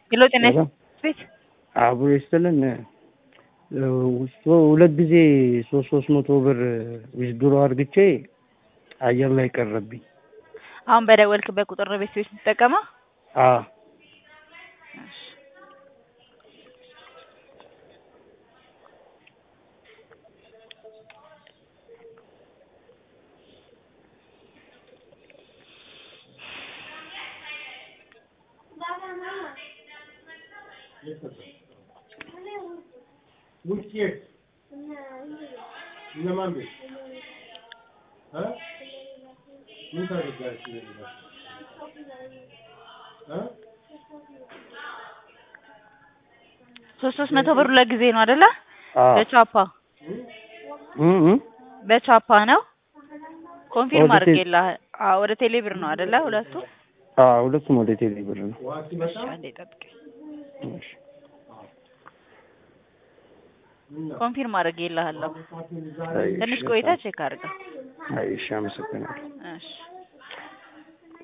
ሄሎ ጤና ቤት አብሮ ይስጥልን። ሁለት ጊዜ ሶስት ሶስት መቶ ብር ዊዝድሮ አድርግቼ አየር ላይ ቀረብኝ። አሁን በደወልክበት ቁጥር ነው ቤት ቤት የምትጠቀመው? አዎ እነማን ቤት እ ምን ታደርጋለች? እ ሶስት ሶስት መቶ ብር ሁለት ጊዜ ነው አይደለ? አዎ በቻፓ እ እ በቻፓ ነው ኮንፊርም ወደ ቴ- አድርጌልሃል። አዎ ወደ ቴሌ ብር ነው አይደለ? ሁለቱ አዎ ሁለቱም ወደ ቴሌ ብር ነው። ውሃ ሲመጣ እሺ፣ አንዴ ጠብቀኝ። እሺ። ኮንፊርም አድርጌልሃለሁ። አይ፣ ትንሽ እሺ፣ ቆይታ ቼክ አድርገው። አይ፣ እሺ አመሰግናለሁ። እሺ